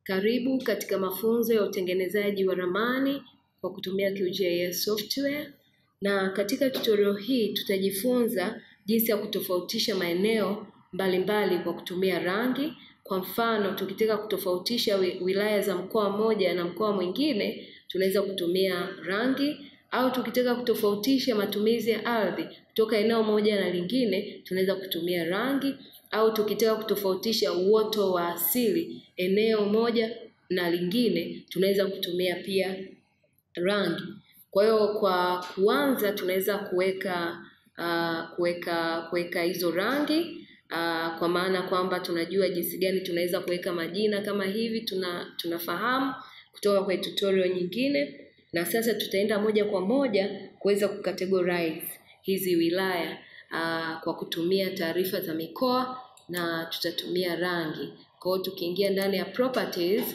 Karibu katika mafunzo ya utengenezaji wa ramani kwa kutumia QGIS software, na katika tutorial hii tutajifunza jinsi ya kutofautisha maeneo mbalimbali kwa kutumia rangi. Kwa mfano, tukitaka kutofautisha wilaya za mkoa mmoja na mkoa mwingine, tunaweza kutumia rangi au tukitaka kutofautisha matumizi ya ardhi kutoka eneo moja na lingine, tunaweza kutumia rangi au tukitaka kutofautisha uoto wa asili eneo moja na lingine, tunaweza kutumia pia rangi. Kwa hiyo kwa kuanza, tunaweza kuweka uh, kuweka kuweka hizo rangi uh, kwa maana kwamba tunajua jinsi gani tunaweza kuweka majina kama hivi, tuna tunafahamu kutoka kwenye tutorial nyingine, na sasa tutaenda moja kwa moja kuweza kucategorize hizi wilaya uh, kwa kutumia taarifa za mikoa na tutatumia rangi. Kwa hiyo tukiingia ndani ya properties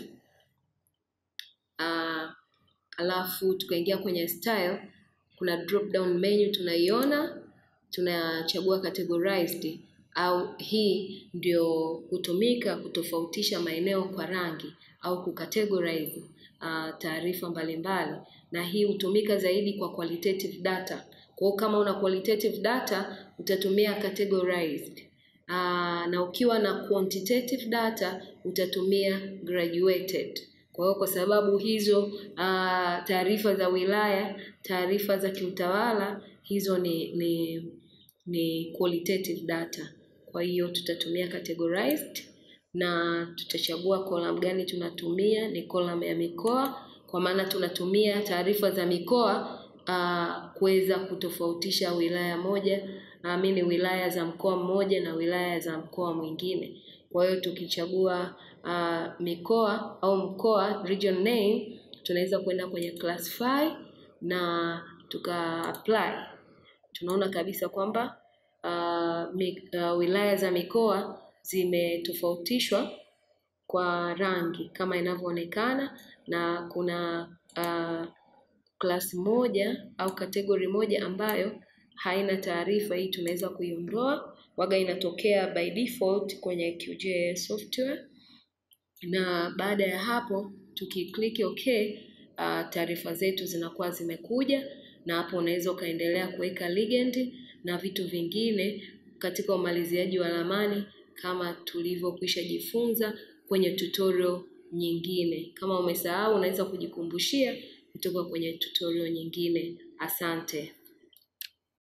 uh, alafu tukaingia kwenye style, kuna drop down menu tunaiona, tunachagua categorized au hii ndio hutumika kutofautisha maeneo kwa rangi au kucategorize uh, taarifa mbalimbali, na hii hutumika zaidi kwa qualitative data. Kwa hiyo kama una qualitative data utatumia categorized. Uh, na ukiwa na quantitative data utatumia graduated. Kwa hiyo kwa sababu hizo uh, taarifa za wilaya, taarifa za kiutawala hizo ni ni ni qualitative data. Kwa hiyo tutatumia categorized na tutachagua column gani tunatumia, ni column ya mikoa, kwa maana tunatumia taarifa za mikoa uh, kuweza kutofautisha wilaya moja amini wilaya za mkoa mmoja na wilaya za mkoa mwingine. Kwa hiyo tukichagua uh, mikoa au mkoa region name, tunaweza kwenda kwenye classify na tuka apply. Tunaona kabisa kwamba uh, mi, uh, wilaya za mikoa zimetofautishwa kwa rangi kama inavyoonekana, na kuna uh, klasi moja au kategori moja ambayo haina taarifa. Hii tunaweza kuiondoa, waga inatokea by default kwenye QGIS software, na baada ya hapo tukiklik OK, uh, taarifa zetu zinakuwa zimekuja, na hapo unaweza ukaendelea kuweka legend na vitu vingine katika umaliziaji wa ramani kama tulivyokwisha jifunza kwenye tutorial nyingine. Kama umesahau, unaweza kujikumbushia kutoka kwenye tutorial nyingine. Asante.